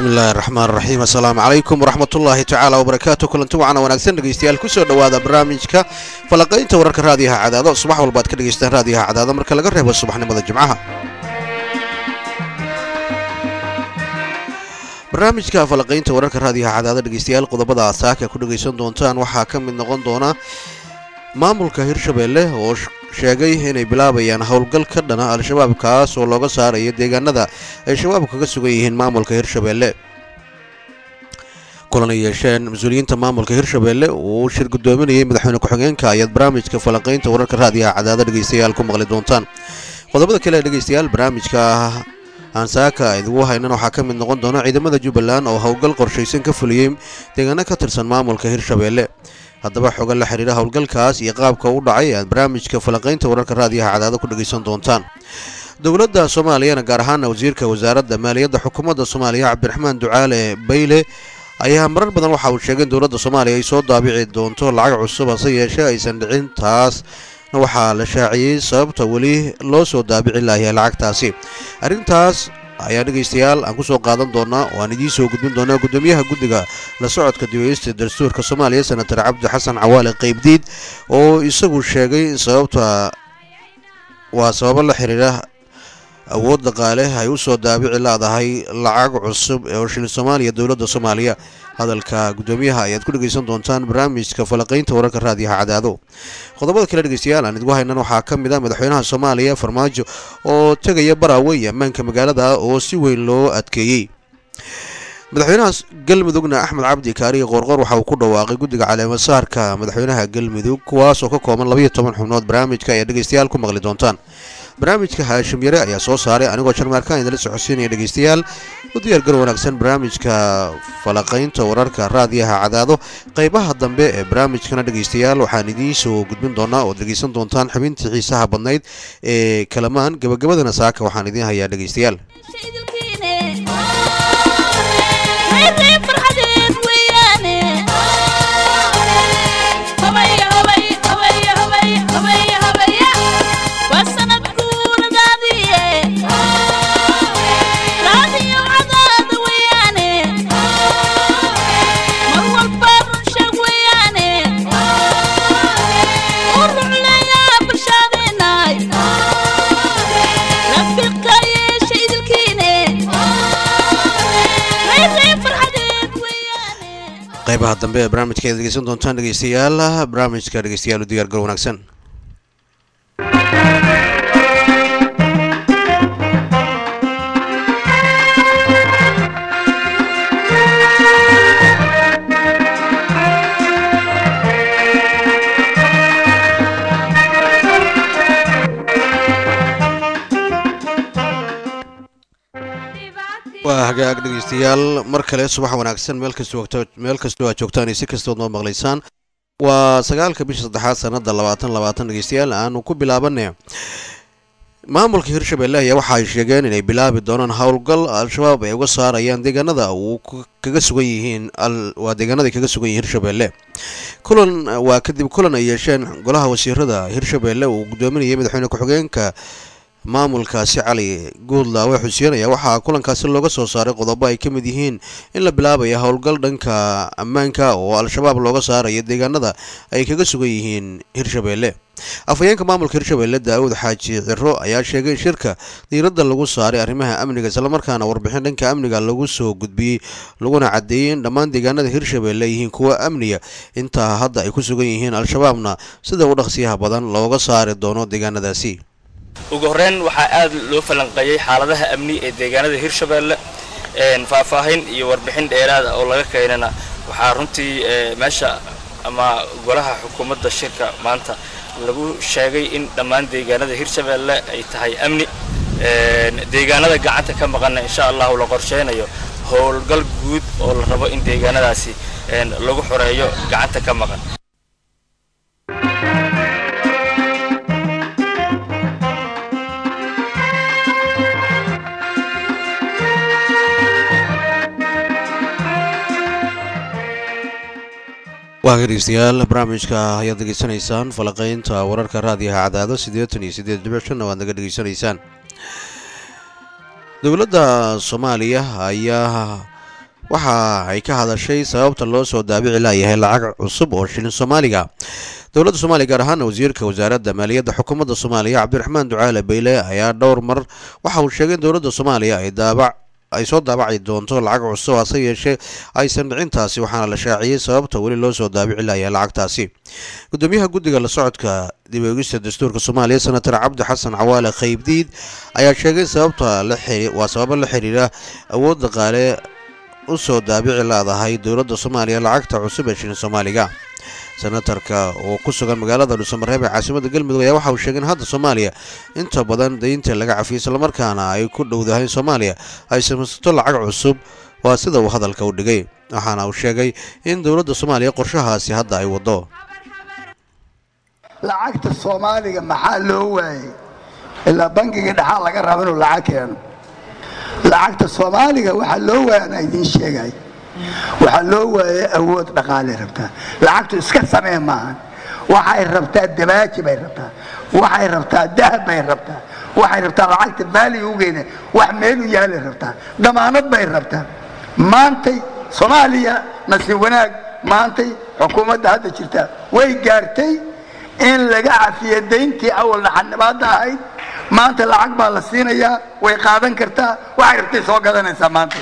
bismi illaahi raxmaan raxiim assalaamu calaykum waraxmatullaahi tacaala wabarakaatu kulanti wacana wanaagsan dhegeystayaal kusoo dhowaada barnaamijka falaqaynta wararka raadiyaha cadaado subax walba ad ka dhegeystaan raadiyaha cadaado marka laga reebo subaxnimada jimcaha barnaamijka falaqaynta wararka raadiyaha cadaado dhegeystayaal qodobada asaaka ku dhegeysan doontaan waxaa ka mid noqon doona maamulka hirshabeelle oo sheegay inay bilaabayaan howl-gal ka dhana al-shabaab kaas oo looga saarayo deegaanada ay shabaabku kaga sugan yihiin maamulka hirshabeelle kulan ay yeesheen mas-uuliyiinta maamulka hirshabeelle uu shir guddoominayay madaxweyne ku-xigeenka ayaad barnaamijka falaqaynta wararka raadiyaha cadaado dhegeystayaal ku maqli doontaan qodobada kale ee dhegeystayaal barnaamijka aansaaka idigu haynan waxaa ka mid noqon doona ciidamada jubbaland oo howlgal qorshaysan ka fuliyey deegaano ka tirsan maamulka hirshabeelle haddaba xogan la xidhiira howlgalkaas iyo qaabka u dhacay aad barnaamijka falaqaynta wararka raadiyaha cadaado ku dhegeysan doontaan dowladda soomaaliyana gaar ahaana wasiirka wasaaradda maaliyadda xukuumadda soomaaliya cabdiraxmaan ducaale bayle ayaa marar badan waxa uu sheegay in dowladda soomaaliya ay soo daabici doonto lacag cusub hase yeeshee aysan dhicin taasna waxaa la shaaciyey sababta weli loo soo daabici layahay lacagtaasi arrintaas ayaa dhegaystayaal aan ku soo qaadan doonaa oo aan idiin soo gudbin doonaa guddoomiyaha guddiga la socodka dibaysta dastuurka soomaaliya senatar cabdi xasan cawaale qaybdiid oo isagu sheegay in sababta waa sababo la xiriira awood dhaqaale ay u soo daabici laadahay lacag cusub oo shilin soomaaliya dowladda soomaaliya hadalka guddoomiyaha ayaad ku dhegeysan doontaan barnaamijka falaqaynta wararka raadiyaha cadaado qodobada kale dhegeystayaal aan idgu haynan waxaa ka mid a madaxweynaha soomaaliya farmaajo oo tegaya baraawe iyo ammaanka magaalada oo si weyn loo adkeeyey madaxweynaha galmudugna axmed cabdi kaariye qoorqoor waxa uu ku dhawaaqay guddiga caleemasaarka madaxweynaha galmudug kuwaas oo ka kooban labaiyo toban xubnood barnaamijka ayaa dhegeystayaal ku maqli doontaan barnaamijka haashim yare ayaa soo saaray anigoo jarmaarkaan idinla socodsiinaya dhegeystayaal u diyaar gar wanaagsan barnaamijka falaqaynta wararka raadiyaha cadaado qaybaha dambe ee barnaamijkana dhegeystayaal waxaan idiin soo gudbin doonaa ood dhegeysan doontaan xubintii xiisaha badnayd ee kalamaan gabagabadana saaka waxaan idiin hayaa dhegeystayaal qaybaha dambe ee barnaamijka aad dhegeysan doontaan dhegeystayaal barnaamijka dhegeystayaal u diyaar gar wanaagsan waa hagaag dhegeystayaal mar kale subax wanaagsan meel kastoo meel kastoo aad joogtaan iyo si kastood noo maqlaysaan waa sagaalka bisha saddexaad sanada labaatan labaatan dhegeystayaal aanu ku bilaabana maamulka hirshabelle ayaa waxa ay sheegeen inay bilaabi doonaan howlgal al-shabaab ay uga saarayaan deegaanada uu kaga sugan yihiin waa deegaanada ay kaga sugan yihiin hirshabelle kulan waa kadib kulan ay yeesheen golaha wasiirada hirshabelle uu guddoominayay madaxweyne ku-xigeenka maamulkaasi cali guudlaawe xuseen ayaa waxaa kulankaasi looga soo saaray qodobo ay ka mid yihiin in la bilaabaya howlgal dhanka ammaanka oo al-shabaab looga saarayo deegaanada ay kaga sugan yihiin hirshabelle afhayeenka maamulka hirshabelle daawud xaaji ciro ayaa sheegay in shirka diiradda lagu saaray arrimaha amniga islamarkaana warbixin dhanka amniga lagu soo gudbiyey laguna cadeeyey in dhammaan deegaanada hirshabelle yihiin kuwa amniga intaa hadda ay ku sugan yihiin al-shabaabna sida u dhaqsiyaha badan looga saari doono deegaanadaasi ugu horreyn waxaa aad loo falanqeeyey xaaladaha amni ee deegaanada hirshabelle faahfaahin iyo warbixin dheeraada oo laga keenana waxaa runtii meesha ama golaha xukuumadda shirka maanta lagu sheegay in dhammaan deegaanada hirshabelle ay tahay amni deegaanada gacanta ka maqanna insha allahu la qorsheynayo howlgal guud oo la rabo in deegaanadaasi lagu xoreeyo gacanta ka maqan waa dhegeystayaal barnaamijka ayaad degeysanaysaan falaqaynta wararka raadiyaha cadaado siddeetan iyo siddeed dhibic shanna waad naga dhegeysanaysaan dowladda soomaaliya ayaa waxa ay ka hadashay sababta loo soo daabici laayahay lacag cusub oo shilin soomaaliga dowladda soomaaliya gaar ahaana wasiirka wasaaradda maaliyadda xukuumadda soomaaliya cabdiraxmaan ducaale bayle ayaa dhowr mar waxa uu sheegay in dowladda soomaaliya ay daabac ay soo daabaci doonto lacag cusub hase yeeshee aysan dhicintaasi waxaana la shaaciyey sababta weli loo soo daabici layahay lacagtaasi gudoomiyaha guddiga la socodka dib eegista dastuurka soomaaliya senator cabdi xasan cawaale khaybdiid ayaa sheegay sababta la waa sababo la xiriira awood dhaqaale u soo daabici leedahay dowladda soomaaliya lacagta cusub ee shilin soomaaliga senatarka oo ku sugan magaalada dhuusamareeb ee caasimada galmudug ayaa waxa uu sheegay in hadda soomaaliya inta badan daynta laga cafiyay islamarkaana ay ku dhowdahay soomaaliya ay samaysato lacag cusub waa sida uu hadalka u dhigay waxaana uu sheegay in dowladda soomaaliya qorshahaasi hadda ay waddo lacagta soomaaliga maxaa loo waayey ilaa bangiga dhexaa laga raba inuu lacag keeno lacagta soomaaliga waxaa loo waaya anaa idiin sheegay waxaa loo waayay awood dhaqaalay rabtaa lacagtu iska samee maahan waxay rabtaa dabaaji bay rabtaa waxay rabtaa dahab bay rabtaa waxay rabtaa lacagta baaliga ugeena wax meelu yaalay rabtaa damaanad bay rabtaa maantay soomaaliya nasiib wanaag maantay xukuumadda hadda jirta way gaartay in laga cafiyo dayntii awalna xanibaadda ahayd maanta lacag baa la siinayaa way qaadan kartaa waxay rabtay soo gadanaysaa maanta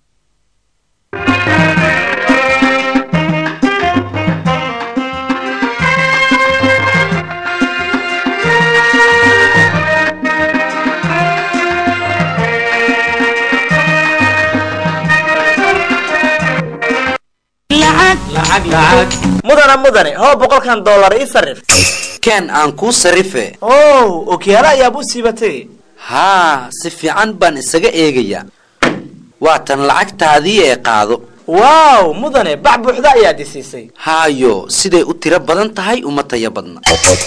mudana mudane hoo boqolkan dollar ii sarif ken aan kuu sarife ow okyaalo ayaab u siibatay haa si fiican baan isaga eegayaa waa tan lacagtaadii ee qaado waaw mudane bac buuxda ayaad i siisay haayo siday u tiro badan tahay uma taya badna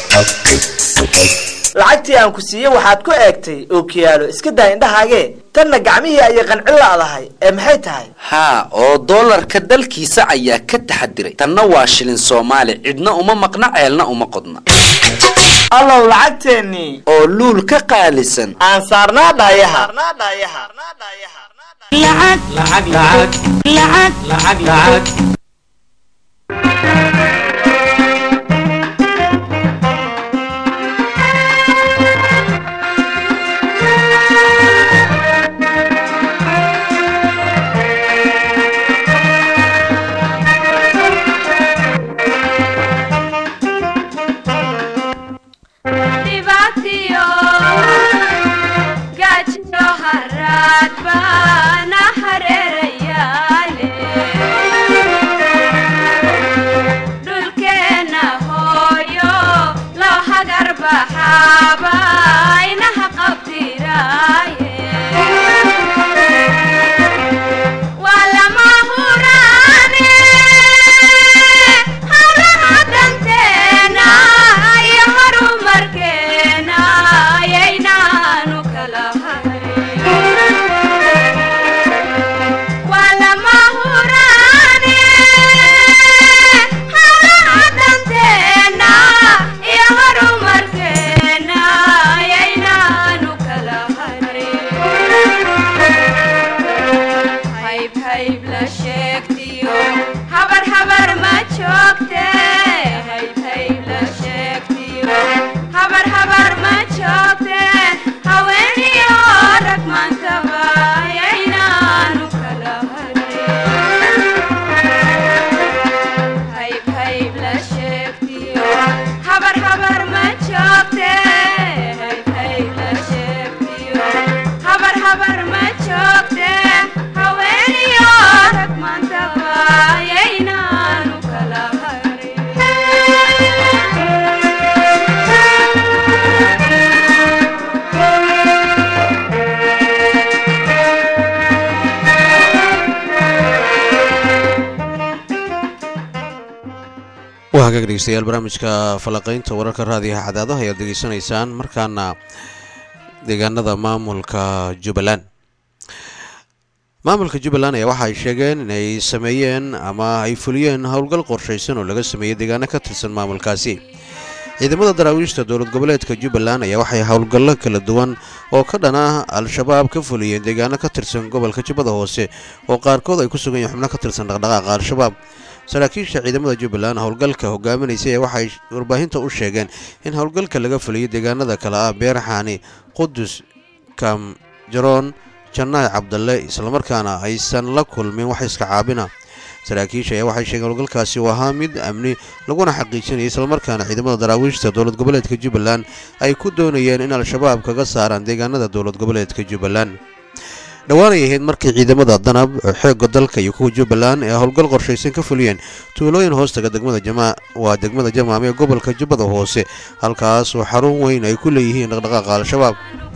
lacagtii aan ku siiyey waxaad ku eegtay ookiyaalo iska daa indhahaagee tanna gacmihii ayay qancin la'dahay ee maxay tahay haa oo doolarka dalkiisa ayaa ka taxadiray tanna waa shilin soomaali cidna uma maqna ceelna uma qodna allow lacagteennii oo luul ka qaalisan aan saarnaa dhaayaha waa hagaag dhegeystayaal barnaamijka falaqaynta wararka raadiyaha cadaadaha ayaad degeysanaysaan markaana deegaanada maamulka jubbaland maamulka jubbaland ayaa waxa ay sheegeen inay sameeyeen ama ay fuliyeen howlgal qorshaysan oo laga sameeyey deegaano ka tirsan maamulkaasi ciidamada daraawiishta dowlad goboleedka jubbaland ayaa waxay howlgallo kala duwan oo ka dhan ah al-shabaab ka fuliyeen deegaano ka tirsan gobolka jubbada hoose oo qaarkood ay ku sugan yihiin xubno ka tirsan dhaqdhaqaaqa al-shabaab saraakiisha ciidamada jubbaland howlgalka hogaaminaysay ee waxay warbaahinta u sheegeen in howlgalka laga fuliyey deegaanada kale ah beerxaani qudus kamjaroon jannaay cabdalle islamarkaana aysan la kulmin wax iska caabina saraakiisha ayaa waxay sheegeen howlgalkaasi uu ahaa mid amni laguna xaqiijinaya islamarkaana ciidamada daraawiishta dowlad goboleedka jubbaland ay ku doonayeen in al-shabaab kaga saaraan deegaanada dowlad goboleedka jubbaland dhowaanay ahayd markii ciidamada danab xeega dalka iyo kuwa jubbaland ee howlgal qorshaysan ka fuliyeen tuulooyin hoostaga degmada jama waa degmada jamaam ee gobolka jubbada hoose halkaas oo xarun weyn ay ku leeyihiin dhaqdhaqaaqa al-shabaab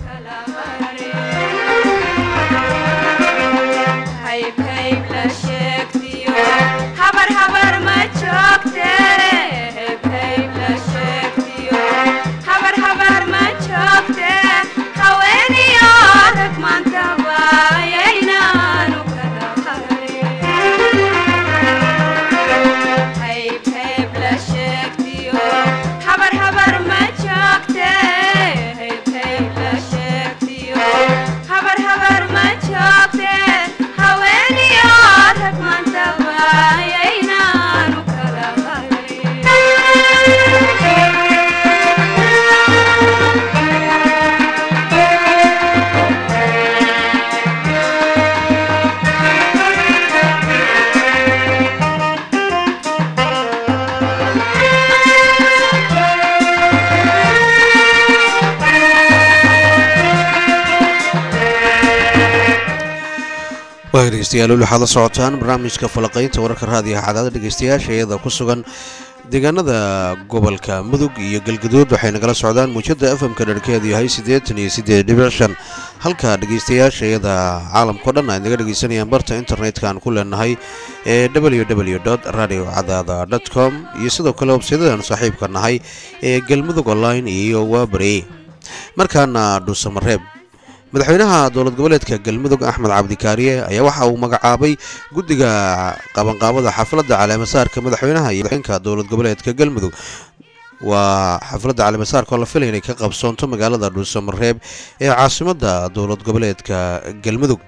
waa dhegeystayaal weli waxaad la socotaan barnaamijka falaqaynta wararka raadiyaha cadaada dhegeystayaasha iyada ku sugan deegaanada gobolka mudug iyo galgaduud waxay nagala socdaan muujada fmka dharkeedu yahay siddeetan iyo siddeed dhibic shan halka dhegeystayaasha iyada caalamkao dhan ay naga dhegeysanayaan barta internet-kan ku leenahay ee w w dot radio cadaada dot com iyo sidoo kale websaydadan saaxiibka nahay ee galmudug online iyo waabari markaana dhuusamareeb madaxweynaha dowlad goboleedka galmudug axmed cabdikaariye ayaa waxa uu magacaabay guddiga qabanqaabada xafladda caleemasaarka madaxweynaha iyo madaxweynka dowlad goboleedka galmudug waa xafladda caleemasaarka oo la filay inay ka qabsoonto magaalada dhuusamareeb ee caasimadda dowlad goboleedka galmudug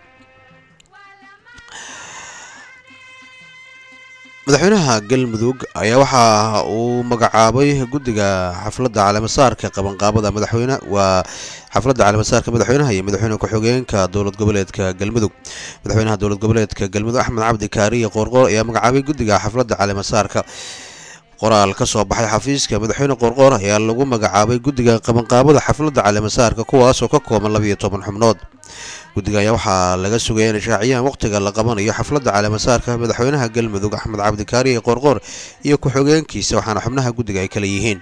madaxweynaha galmudug ayaa waxa uu magacaabay guddiga xafladda caleemasaarka qabanqaabada madaxweyne waa xafladda caleemasaarka madaxweynaha iyo madaxweyne ku-xigeenka dowlad goboleedka galmudug madaxweynaha dowlad goboleedka galmudug axmed cabdi kaariye qoorqoor ayaa magacaabay guddiga xafladda caleemasaarka qoraal ka soo baxay xafiiska madaxweyne qoorqoor ayaa lagu magacaabay guddiga qabanqaabada xafladda caleemasaarka kuwaasoo ka kooban labiyo toban xubnood guddiga ayaa waxaa laga sugaya inay shaaciyaan wakhtiga la qabanayo xafladda caleemasaarka madaxweynaha galmudug axmed cabdikaariye qoorqoor iyo ku-xigeenkiisa waxaana xubnaha guddiga ay kala yihiin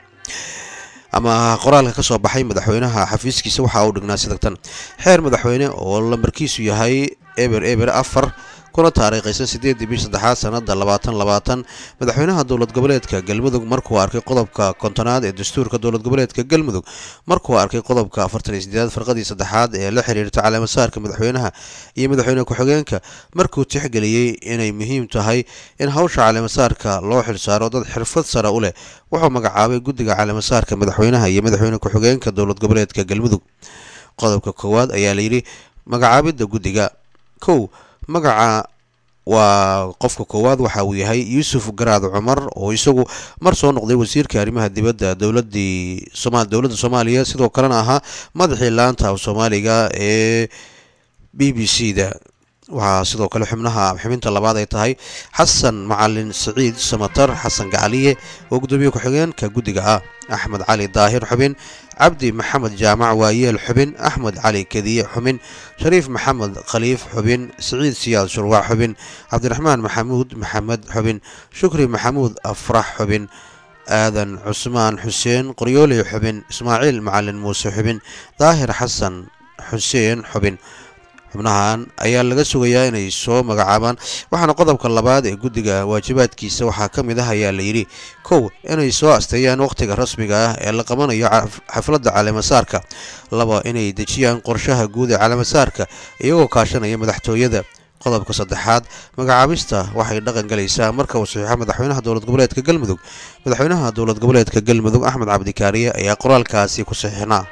ama qoraalka ka soo baxay madaxweynaha xafiiskiisa waxa uu dhignaa sidagtan xeer madaxweyne oo lambarkiisu yahay eber eber afar kuna taariikhaysan siddeedii bish saddexaad sannada labaatan labaatan madaxweynaha dowlad goboleedka galmudug markuu arkay qodobka kontonaad ee dastuurka dowlad goboleedka galmudug markuu arkay qodobka afartan iyo sideedaad farqadii saddexaad ee la xiriirta caleemasaarka madaxweynaha iyo madaxweyne ku-xigeenka markuu tixgeliyey inay muhiim tahay in hawsha caleemasaarka loo xilsaaro dad xirfad sare u leh wuxuu magacaabay guddiga caleemasaarka madaxweynaha iyo madaxweyne ku-xigeenka dowlad goboleedka galmudug qodobka koowaad ayaa layidhi magacaabidda guddiga kow magaca waa qofka koowaad waxa uu yahay yuusuf garaad cumar oo isagu mar soo noqday wasiirka arrimaha dibadda dowladii soma dowladda soomaaliya sidoo kalena ahaa madaxii laanta af soomaaliga ee b b c da waxaa sidoo kale xubnaha xubinta labaad ay tahay xasan macalin siciid samatar xasan gacaliye oo gudoomiye ku-xigeenka guddiga ah axmed cali daahir xubin cabdi maxamed jaamac waayeel xubin axmed cali kadiye xubin shariif maxamed khaliif xubin siciid siyaad shurwac xubin cabdiraxmaan maxamuud maxamed xubin shukri maxamuud afrax xubin aadan cusmaan xuseen qoryooley xubin ismaaciil macalin muuse xubin daahir xasan xuseen xubin xubnahan ayaa laga sugayaa inay soo magacaabaan waxaana qodobka labaad ee guddiga waajibaadkiisa waxaa ka mid ah ayaa layidhi kow inay soo asteeyaan wakhtiga rasmiga ah ee la qabanayo xafladda caleemasaarka laba inay dejiyaan qorshaha guud ee caleemasaarka iyagoo kaashanaya madaxtooyada qodobka saddexaad magacaabista waxay dhaqan galaysaa marka uu saxiixo madaxweynaha dowlad goboleedka galmudug madaxweynaha dowlad goboleedka galmudug axmed cabdikaariye ayaa qoraalkaasi ku saxiixnaa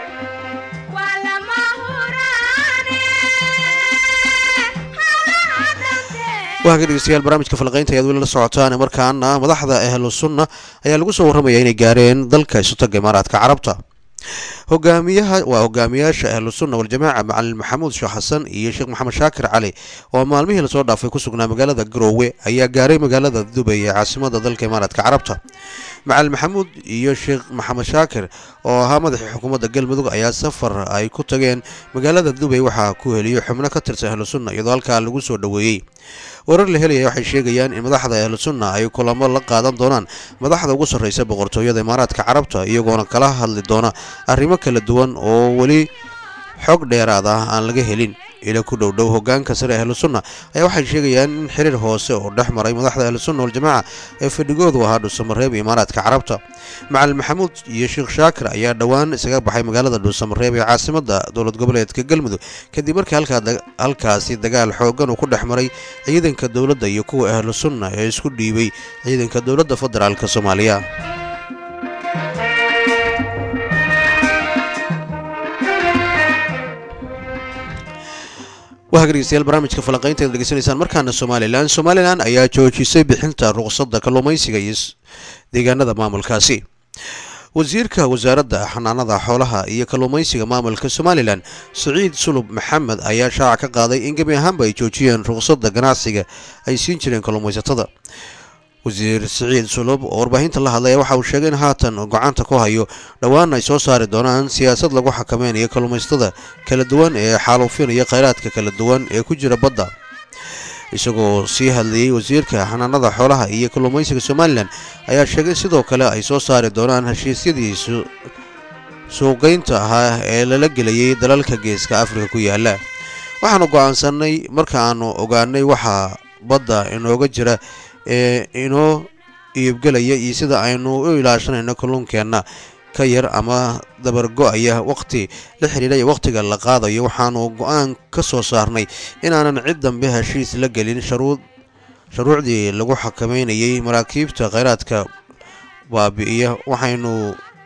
waaka dhegeystayaal barnaamijka falqaynta ayaad weli la socotaan markaana madaxda ahlu sunna ayaa lagu soo warramaya inay gaareen dalka isutaga imaaraadka carabta hogaamiyaha waa hogaamiyaasha ahlu sunna waljamaaca macalin maxamuud sheekh xasan iyo sheekh maxamed shaakir cali oo maalmihii lasoo dhaafay ku sugnaa magaalada garoowe ayaa gaaray magaalada dubay ee caasimada dalka imaaraadka carabta macalin maxamuud iyo sheekh maxamed shaakir oo ahaa madaxii xukuumadda galmudug ayaa safar ay ku tageen magaalada dubay waxaa ku heliyo xubno ka tirsan ahlu sunna iyadoo halkaa lagu soo dhoweeyey warar la helaya waxay sheegayaan in madaxda ahlu sunna ay kulamo la qaadan doonaan madaxda ugu sarreysa boqortooyada imaaraadka carabta iyagoona kala hadli doona arrimo kala duwan oo weli xog dheeraad ah aan laga helin ila ku dhowdhow hogaanka sare ahlu sunna ayaa waxay sheegayaan in xiriir hoose oo dhex maray madaxda ahlu sunna waljamaaca ee fadhigoodu ahaa dhuusamareeb imaaraadka carabta macalin maxamuud iyo sheekh shaakir ayaa dhowaan isaga baxay magaalada dhuusamareeb ee caasimada dowlad goboleedka galmudug kadib markii halkaasi dagaal xoogan uu ku dhex maray ciidanka dowladda iyo kuwa ahlu sunna ee isku dhiibay ciidanka dowladda federaalk soomaaliya waa dhegeystayaal barnaamijka falanqaynta ad degeysanaysaan markaana somalilan somalilan ayaa joojisay bixinta ruqsadda kalluumaysiga iyo deegaanada maamulkaasi wasiirka wasaaradda xanaanada xoolaha iyo kalluumaysiga maamulka somalilan siciid sulub maxamed ayaa shaaca ka qaaday in gebi ahaanba ay joojiyeen ruqsadda ganacsiga ay siin jireen kalluumaysatada wasiir siciid sulub oo warbaahinta la hadlaya waxa uu sheegay in haatan gocanta ku hayo dhowaan ay soo saari doonaan siyaasad lagu xakameynayo kalluumaysatada kala duwan ee xaaluufinaya khayraadka kala duwan ee ku jira badda isagoo sii hadlayey wasiirka xanaanada xoolaha iyo kalluumaysiga somalilan ayaa sheegay sidoo kale ay soo saari doonaan heshiisyadii suuqgeynta ahaa ee lala gelayay dalalka geeska afrika ku yaala waxaanu go'aansanay markaaanu ogaanay waxaa badda inooga jira ee inoo iibgelaya iyo sida aynu u ilaashanayno kalluunkeenna ka yar ama dabargo-aya waqhti la xidhiidhaya wakhtiga la qaadayo waxaanu go-aan ka soo saarnay inaanan cid dambe heshiis la gelin shuruucdii lagu xakameynayay maraakiibta kheyraadka baabi'iya waxaynu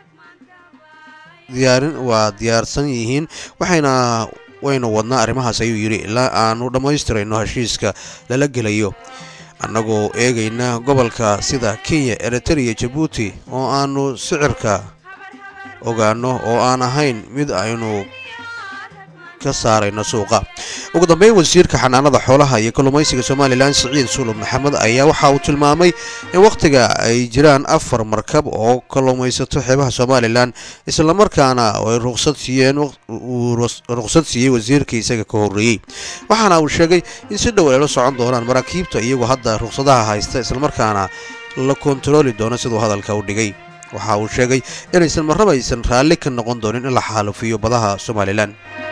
diyaarin waa diyaarsan yihiin waxayna waynu wadnaa arrimahaas ayuu yidhi ilaa aanu dhammaystirayno heshiiska lala gelayo annagoo eegayna gobolka sida kenya eritrea jabuuti oo aanu sicirka ogaano oo aan ahayn mid aynu ka saarayno suuqa ugu dambeyn wasiirka xanaanada xoolaha iyo kalluumaysiga somalilan siciid sulub maxamed ayaa waxa uu tilmaamay in wakhtiga ay jiraan afar markab oo kalluumaysato xeebaha somalilan islamarkaana ay ruqsad siiyeen uu ruqsad siiyey wasiirkii isaga ka horreeyey waxaana uu sheegay in si dhow ay la socon doonaan maraakiibta iyagoo hadda ruqsadaha haysta islamarkaana la kontarooli doono siduu hadalka u dhigay waxa uu sheegay inaysan marraba aysan raalli ka noqon doonin in la xaalufiyo badaha somalilan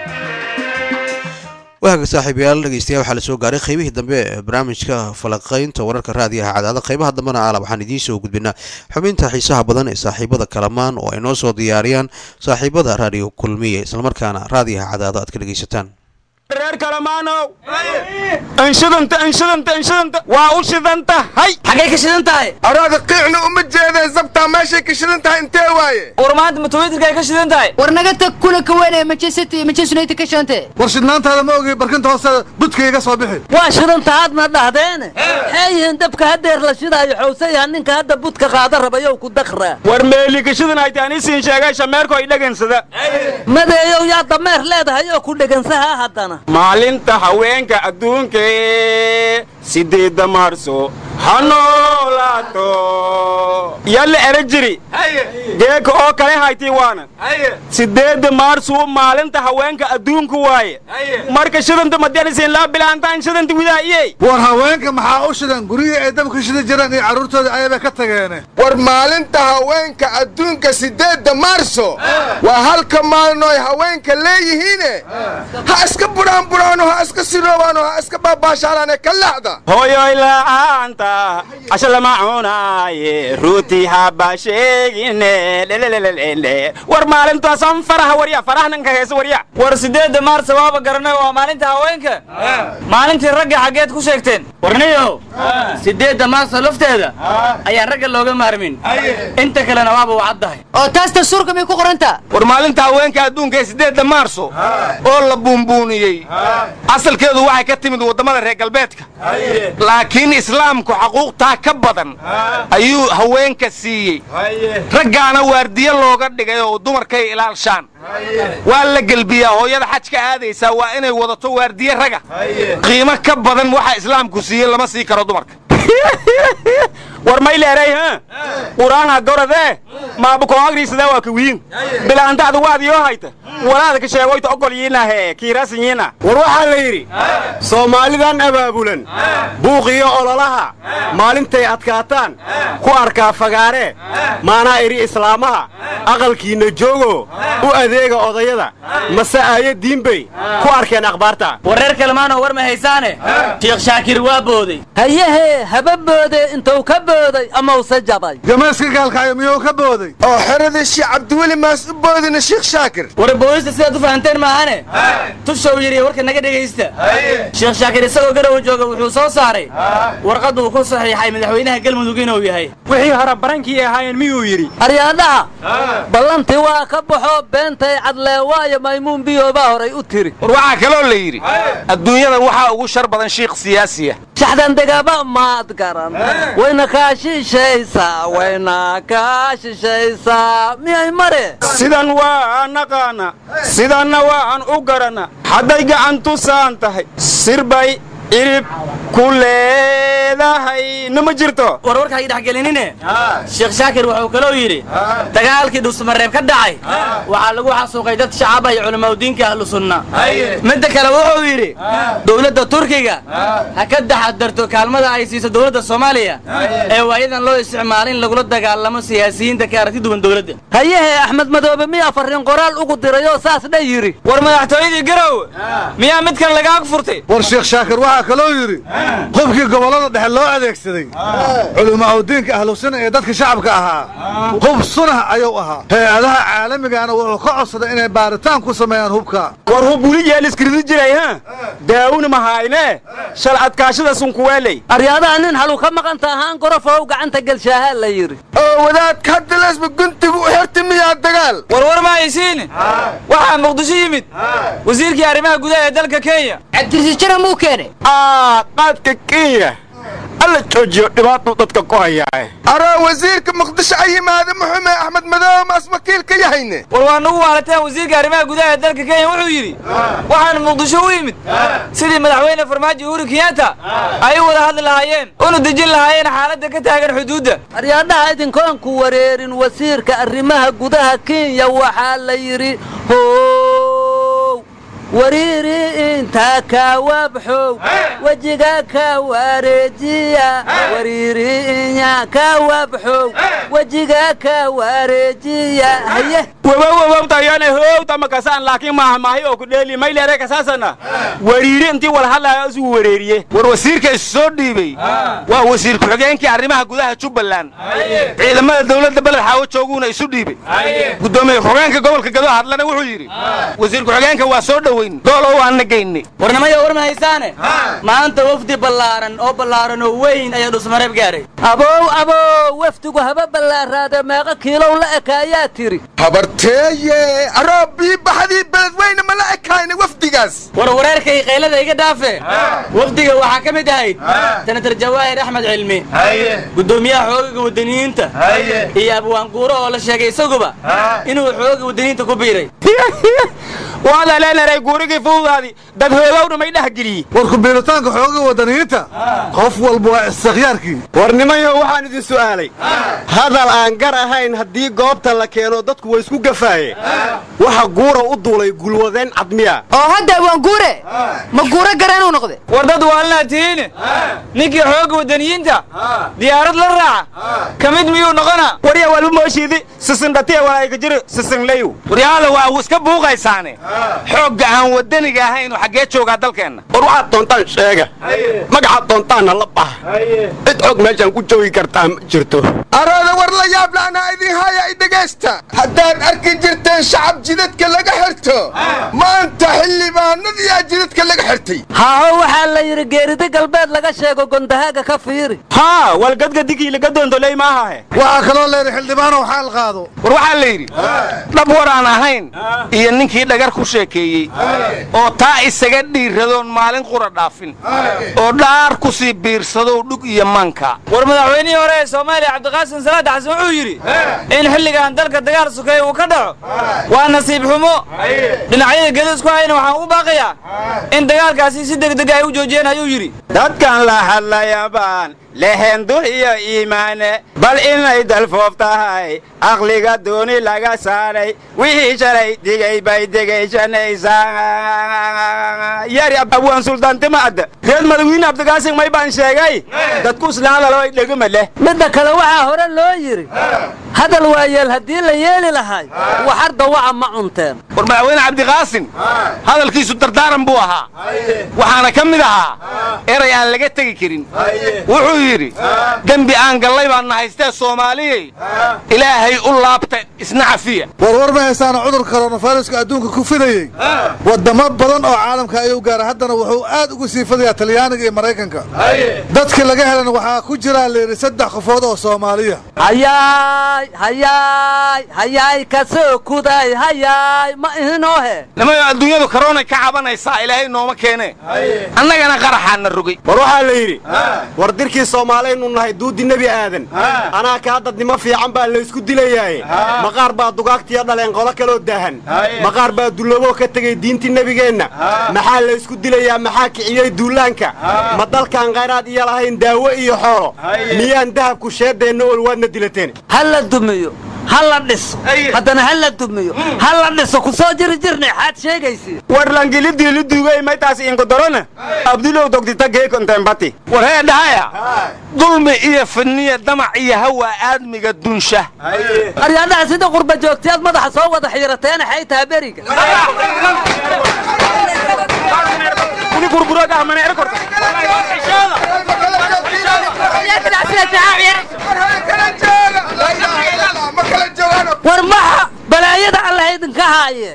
waaga saaxiibayaal dhegeystayaal waxaa la soo gaaray qaybihii dambe ee barnaamijka falaqaynta wararka raadiyaha cadaada qaybaha dambena aala waxaan idiin soo gudbinaa xubinta xiisaha badan ee saaxiibada kalamaan oo ay noo soo diyaariyaan saaxiibada raadiyo kulmiye islamarkaana raadiyaha cadaado aad ka dhegeysataan reer kalamaanow anshidanta anshidanta anshidanta waa u shidan tahay xaggay ka shidan tahay araada qiicna uma jeedeen sabtaa meeshay ka shidan tahay intee waaye war maanta matawaydirka ay ka shidan tahay war naga tag kuna ka weynaya manchester iyo manchester united ka shante war shidnaantaada ma ogay barkinta hoose budka iga soo bixi waa shidantaadna dhahdeene maxay yihiin dabka hadeer la shidaayo xowsayaha ninka hadda budka qaada rabayow ku dakraa war meeli ka shidan hayta aniisiin sheegay shameerko ay dhagansada madeeyow yaa dameer leedahay oo ku dhegansahaa haddana maalinta haweenka adduunka sideedda maarso ha noolaato yalla era jiri geeka oo kale haytii waana sideedda maarsu maalinta haweenka adduunka waaye marka shidanta madyanisiin laa bilaantaan shidanta widaayey war haweenka maxaa u shidan guryihii ay dabka shida jiraan iyo carruurtooda ayaba ka tageene war maalinta haweenka adduunka sideedda maarso waa halka maalinoy haweenka leeyihiine ha iska budhaan budhaano ha iska siroobaano ha iska baabaashaalaane ka laxda hooyoy la'aanta casho lama cunaaye ruutii haba dhegine war maalintaasan faraha warya farahninka heesa warya war sideedda maarsa waaba garanay waa maalinta haweenka maalintii ragga xaggeed ku sheegteen warniyow sideedda maarsa lafteeda ayaan ragga looga maarmin inta kalena waaba wacaddahay oo taas dastuurka may ku qorantaa war maalinta haweenka adduunka ee sideedda maarso oo la buunbuuniyey asalkeedu waxay ka timid waddamada reer galbeedka laakiin islaamku xaquuqtaa ka badan ayuu haweenka siiyey raggaana waardiye looga dhigay oo dumarkay ilaalshaan waa la gelbiyaa hooyada xajka aadaysaa waa inay wadato waardiye raga qiimo ka badan waxa islaamku siiyey lama sii karo dumarka war may leeray ha quraanha goradee maabukoagriisadaa waa kawiin bilaantaada waadiyoo hayta walaada ka sheegoyta ogolyiinahe kiirasinyiina war waxaa la yidhi soomaalidan abaabulan buuqiyo ololaha maalintay adkaataan ku arkaa fagaaree maanaa idhi islaamaha aqalkiinna joogo u adeega odayada mase aayo diinbay ku arkeen akhbaarta wareer kalemaanoo war ma haysaane sheekh shaakir waa booday hayahee haba boode intuu ka booday ama use jabay gamayska gaalkaayo miyuu ka booday oo xeradii sheekh cabdiweli maas u boodina sheekh shaakir war boodista sidaad u fahanteen maahane tushow yidhi warka naga dhegaysta sheekh shaakir isagoo garowa jooga wuxuu soo saaray warqad uu ku saxiixay madaxweynaha galmudug inuu yahay wixii hore barankii ahaayeen miyuu yidhi aryaadhaha ballantii waa ka baxo beentay cadlee waayo maymuun biyoobaa horay u tiri war waxaa kaloo la yidhi adduunyada waxaa ugu shar badan shiikh siyaasiya shaxdandegaba maad garan wayna kaa shishaysaa wayna kaa shishaysaa miyay mare sidan waa naqaana sidanna waan u garana hadday gacantu saan tahay sirbay irib ku leedahay nama jirto war warka ay dhexgelinine sheekh shaakir wuxuu kaloo yidhi dagaalkii dhusmareeb ka dhacay waxaa lagu xasuuqay dad shacaba iyo culamaadudiinka ahlu sunna midda kale wuxuu yidhi dowladda turkiga ha ka taxadarto kaalmada ay siiso dowladda soomaaliya ee waayadan loo isticmaalo in lagula dagaalamo siyaasiyiinta ka aragti duwan dowladda hayahee axmed madoobe miyaa farriin qoraal ugu dirayoo saas dha yidhi war madaxtooyadii garow miyaa mid kale lagaa furtay war sheekh shaakir waxaa kaloo yidhi qofkii gobollada dhexe loo adeegsaday culimaaudiinka ahlusuna ee dadka shacabka ahaa hub sunah ayuu ahaa hay-adaha caalamigana wuxuu ka codsaday inay baaritaan ku sameeyaan hubka war hub weli yeeliskiridi jiray ha daawuna mahayne shal adkaashada sunkuweeley aryaadaha nin halu ka maqanta ahaan gorofow gacanta gelshaahaa la yidhi oo wadaadka hadda leesba guntigu u xirti miyaa dagaal war war ma haysiin waxaa muqdisho yimid wasiirkii arrimaha gudaha ee dalka kenya cabdirasiis jara muu keenay qaadka kenya alla joojiyo dhibaatuu dadka ku hayaa aroo wasiirka muqdisho a yimaada muxume axmed madoobe maas wakiil ka yahayne war waa nagu waalateen wasiirka arrimaha gudaha ee dalka kenya wuxuu yidhi waxaan muqdisho u yimid sidii madaxweyne farmaajo uhuru kenyatta ay u wada hadli lahaayeen una dejin lahaayeen xaaladda ka taagan xuduudda aryaadhaha idinkoon ku wareerin wasiirka arrimaha gudaha kenya waxaa la yidhi how wariiri intaa ka wabxow wejiga ka wareejiya wariiri inya ka wabxow wejiga ka wareejiya haye wawawawtayane howta makasaan laakiin maaha maahi oo ku dheeli may leere kasaasana wariiri intii wala hadlaya isugu wareeriye war wasiirka is soo dhiibey waa wasiir ku-xigeenkii arrimaha gudaha jubbaland ciidamada dowladda beled xaawo jooguuna isu dhiibey guddoomiye ku-xigeenka gobolka gado hadlana wuxuu yidhi wasiir ku-xigeenka waa soo dhoweyn doolo waana geyne warnimaya war ma haysaane maanta wafdi ballaaran oo ballaaran oo weyn ayaa dhusmareeb gaaray abow abow wafdigu haba ballaaraade meeqa kiilow la ekaayaa tiri habarteeye aroo bii baxdii beledweyne ma la ekayna wafdigaas war wareerkay qaylada iga dhaafe wafdiga waxaa ka mid ahayd senatar jawaahir axmed cilmi guddoomiyaha xoogaga wadaniyiinta iyo abwaanguuro oo la sheegay isaguba inuu xooga wadaniyiinta ku biiray waada leenaray guurigii fuudaadi dad hoogowna may dhex geliyey war kubiiritaanka xooga wadaniyiinta qof walba waa istikhyaarkii warnimayo waxaan idin su'aalay hadal aan gar ahayn haddii goobta la keeno dadku way isku gafaaye waxa guura u duulay gulwadeen cadmiya oo hadda waan guure ma guuro gareenuu noqde war dad waalnaa tihiin ninkii xoogga waddaniyiinta diyaarad la raaca ka mid miyuu noqonaa warya walba mooshiidi sisindhatiya walaayka jiro sisinlayu waryaada waa uu iska buuqaysaane xoogga aan waddaniga ahaynu xaggee joogaa dalkeenna war waxaad doontaan sheega magacaad doontaanna la bax cid xoog meeshaan ku joogi kartaa ma jirto arooda war la yaab la'anaa idin haya i dhegaysta haddaad arki jirteen shacab jidadka laga xirto maanta xildhibaanadiyaa jidadka laga xirtay haaho waxaa la yidhi geerida galbeed laga sheego gondahaaga ka fiiri haa walgadgadigii laga doondoley maahahe waxaa kaloo layidhi xildhibaanow xaal qaado war waxaa la yidhi dhab war aan ahayn iyo ninkii dhagar ku sheekeeyey oo taa isaga dhiiradoon maalin qura dhaafin oo dhaar ku sii biirsadow dhug iyo manka war madaxweynihii hore ee soomaaliya cabdiqaasim salaad xasan wuxuu yidhi in xilligan dalka dagaal sukeeye uu ka dhaco waa nasiib xumo dhinacyada gelis ku hayna waxaan ugu baaqayaa in dagaalkaasi si degdeg ay u joojiyeen ayuu yidhi dadkan la hadlayabaan lehen dux iyo iimaane bal inay dalfoof tahay aqliga dooni laga saaray wixii shalay digay bay degaysanaysaa yari abwaan suldaantima adda reer madawiine abdigaasin may baan sheegay dadku islaanlalabay dhegima leh midda kale waxaa hore loo yidhi hadal waayeel haddii la yeeli lahay waxar dawaca ma cunteen war madaxweyne cabdiqaasim hadalkiisu dardaaran buu ahaa waxaana ka mid ahaa eray aan laga tegi karin wuxuu yidhi dembi aan gallay baan nahaystee soomaaliyey ilaahay u laabta isna cafiya warwar ma haysaana cudurka koronafayrasku adduunka ku fidayey waddamo badan oo caalamka ayuu gaara haddana wuxuu aad ugu sii fidayaa talyaaniga iyo maraykanka dadka laga helan waxaa ku jiraa layidhi saddex qofood oo soomaaliya hayaay hayaay hayaay kasoo kuday hayaay ma ihinoohe nimayo adduunyadu karoonay ka cabanaysaa ilaahay nooma keene annagana qaraxaana rogay war waxaa la yidhi war dirkii soomaalaynu nahay duudi nebi aadan anaa kaa dadnimo fiican baa laysku dilayaaye maqaar baa dugaagtiya dhaleen qolo kaloo daahan maqaar baa dulloboo ka tegey diintii nebigeenna maxaa laysku dilayaa maxaa kiciyey duulaanka ma dalkaan khayraad iyo lahayn daawo iyo xoolo miyaan dahabku sheedeenna ol waadna dilateen ha la dumiyo ha la dhiso haddana ha la dumiyo ha la dhiso ku soo jiri jirnay xaad sheegaysi war langilidii lidugay maytaas inkodorona abdulow dogdita geekontembati war hee dhahaya dulmi iyo fidniya damac iyo hawa aadmiga dunsha aryaadhaha sida qurba joogtayaad madaxa soo wada xiirateena xay taha beriga war maxa balaayada allah idinka haaye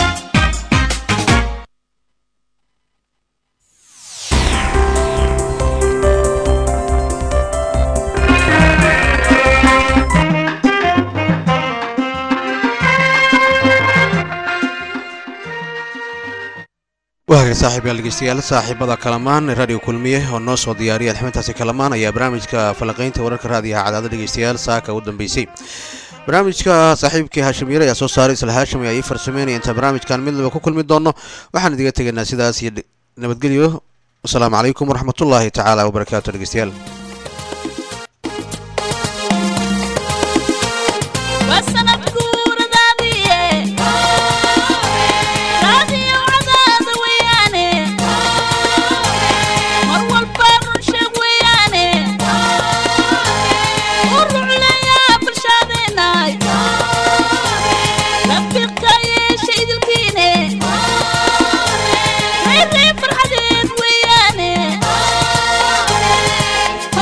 waagay saaxiibyaal dhegeystayaal saaxiibada kalamaan radio kulmiye oo noo soo diyaariyay xubintaasi kalamaan ayaa barnaamijka falanqaynta wararka raadiyaha cadaada dhegeystayaal saaka u dambeysay barnaamijka saaxiibkii haashimiire ayaa soo saaray isla haashim ayaa ii farsameynaya intaan barnaamijkan midnaba ku kulmi doono waxaan idiga tegaynaa sidaas iyo nabadgelyo wasalaamu calaykum waraxmatullaahi tacaala wabarakaatu dhegeystayaal farxadeed weeyaane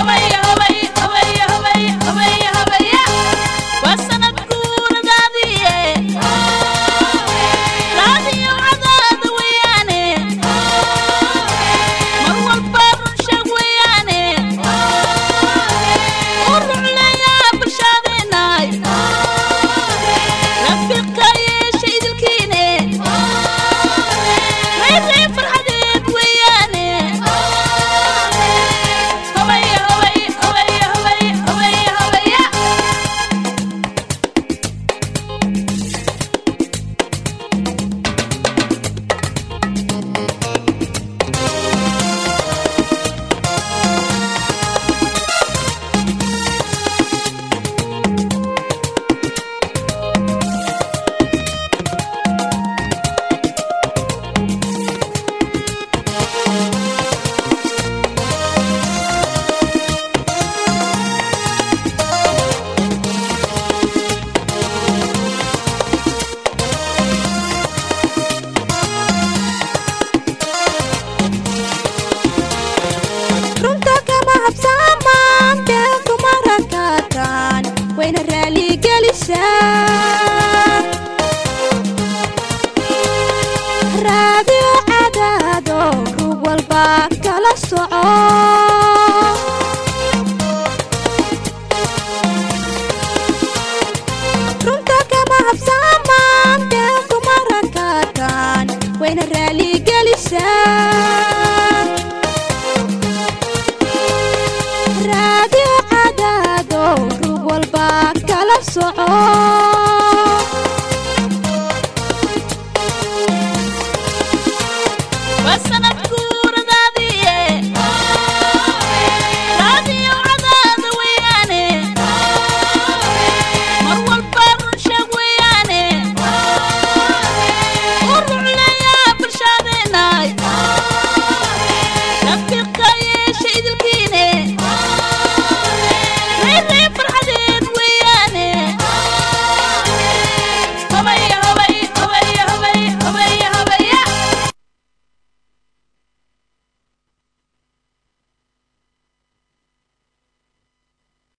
wayna raaligelisaa raadiyo cadaado rug walba kala soco runta kama habsaamaan been kuma rakaataan wayna raaligelisaa raadiyo cadaado rug walba kala soco